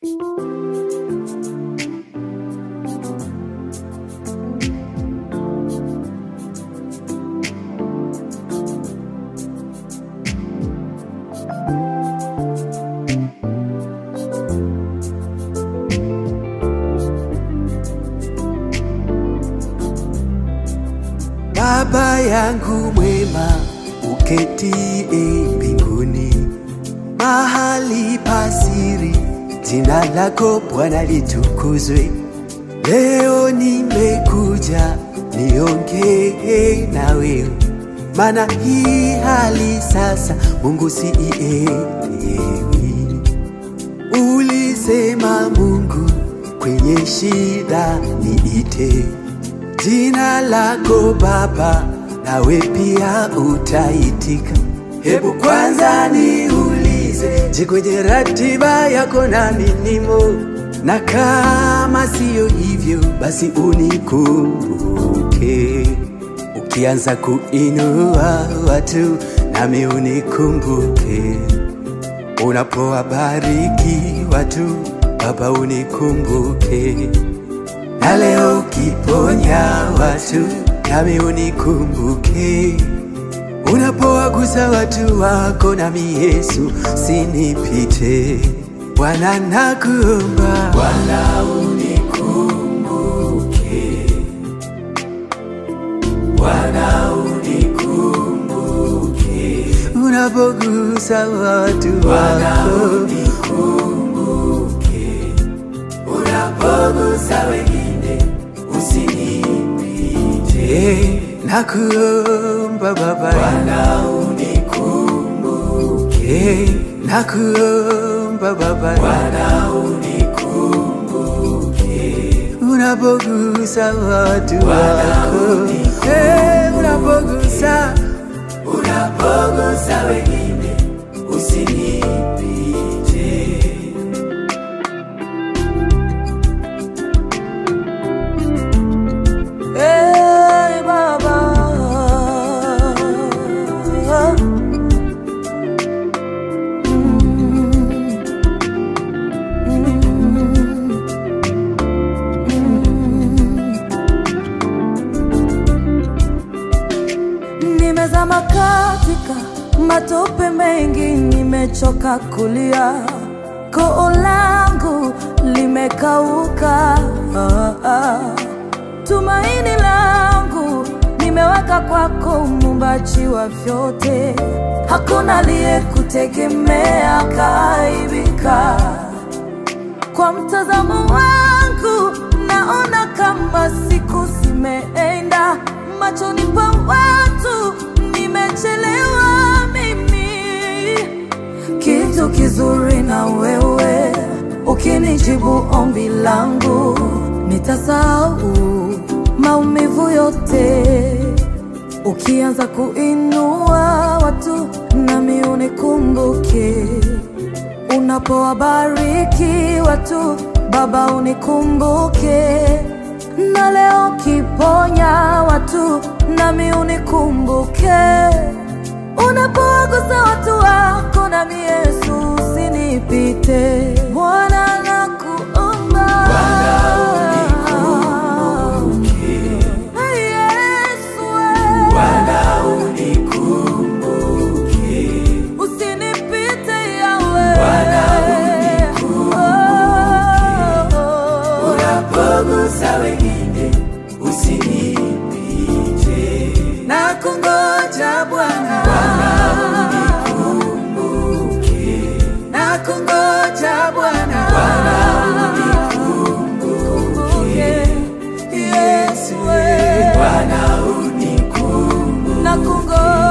Baba yangu mwema uketie mbinguni, mahali pasiri, jina lako Bwana litukuzwe. Leo nimekuja niongee na wewe, maana hii hali sasa Mungu siielewi. Ulisema Mungu, kwenye shida niite jina lako Baba, nawe pia utaitika. Hebu kwanza niulize, je, kwenye ratiba yako nami nimo? Na kama siyo hivyo, basi unikumbuke. Ukianza kuinua watu, nami unikumbuke. Unapowabariki watu, Baba unikumbuke na leo ukiponya watu nami unikumbuke, unapowagusa watu wako nami Yesu sinipite. Bwana nakuomba, Bwana unikumbuke, Bwana unikumbuke, unapogusa watu wako unapogusa wengine usinipite. Nakuomba Baba, Bwana unikumbuke. Nakuomba Baba, Bwana unikumbuke. Unapogusa watu wako, Eh, unapogusa unapogusa wengine usinipite. Hey, Baba. Nimezama katika matope mengi, nimechoka kulia, koo langu limekauka. Ah, ah. Tumaini langu nimeweka kwako, muumbaji wa vyote. Hakuna aliyekutegemea kaibika. Kwa mtazamo wangu naona kama siku zimeenda, machoni pa watu nimechelewa mimi kitu kizuri na wewe, ukinijibu ombi langu, nitasahau maumivu yote. Ukianza kuinua watu, nami unikumbuke. Unapowabariki watu, Baba unikumbuke. Na leo ukiponya watu, nami unikumbuke. Unapowagusa watu wako nami Yesu usinipite. Bwana nakuomba. Hey, Yesu, eh. Usinipite Yawe. Oh, oh, oh. unapogusa wengine usinipite. Na kungoja Bwana, na kungoja Bwana, Yesu, Bwana unikumbuke. Nakungoja